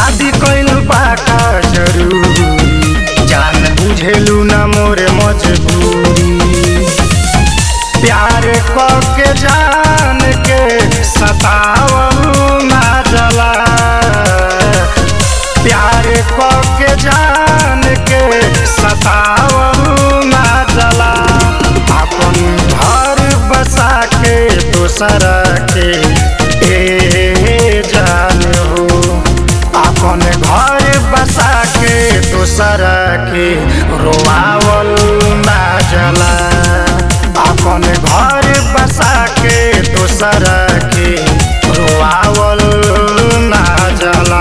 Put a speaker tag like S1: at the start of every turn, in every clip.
S1: शादी कइल बाका जरूरी जान बुझेलू ना मोरे मजबूरी प्यार के जान के सतावल ना जला प्यार के जान के सतावल ना जला अपन घर बसा के दोसरा के ए जान हो अपन घर बसा के दोसरा के रोआवल ना जला अपन घर बसा के दोसरा के रोआवल ना जला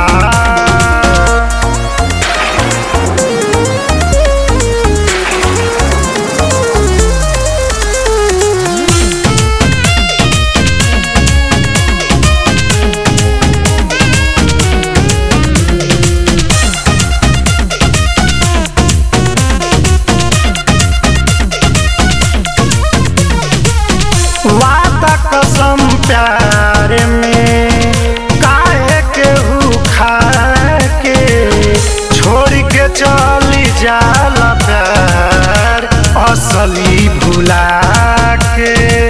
S1: वादा कसम प्यार में काहे केहू खा के छोड़ के चली जाला प्यार असली भुला के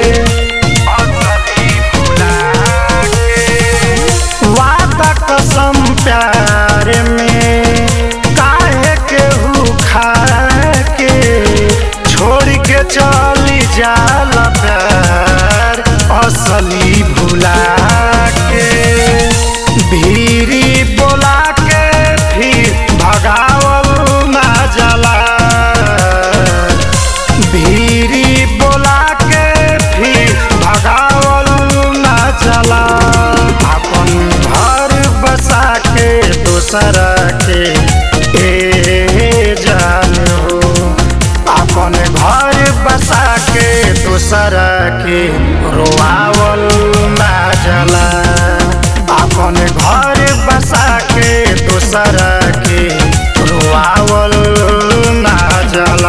S1: असली भुला के वादा कसम प्यार में काहे केहू खा के छोड़ के चली जाला प्यार असली भुला के भीरी बोला के फिर भगावल ना जाला भीरी बोला के फिर भगावल ना जाला अपन घर बसा के दोसरा के ए जान हो अपन घर बसा के दोसरा के रोआवल ना जला अपन घर बसा के दोसरा के रोआवल ना जला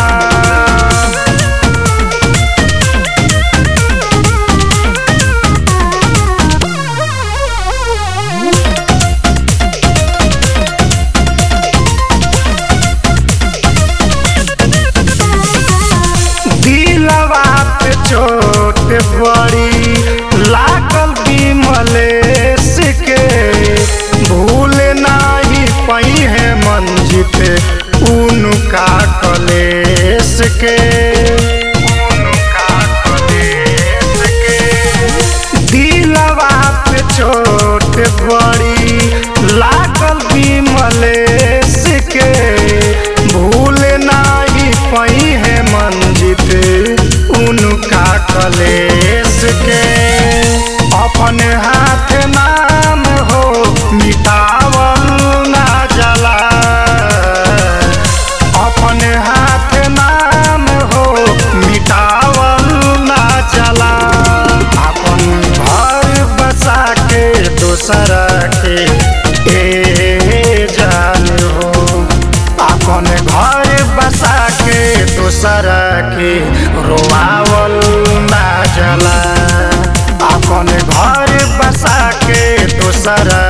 S1: दिलवा पे चोट बड़ी लागल विमलेश के भूल नाही पई है मंजित उनका कलेश के उनका कलेश के दिलवा पे चोट बड़ी लागल विमलेश के भूल नाही पई है मंजित उनका कलेश के अपन हाथ नाम हो मिटावल ना जला अपन हाथ नाम हो मिटावल ना चला अपन घर बसा के दोसरा के ए जान हो अपन घर बसा के दोसरा के रोआवल ना जला अपन घर बसा के दोसरा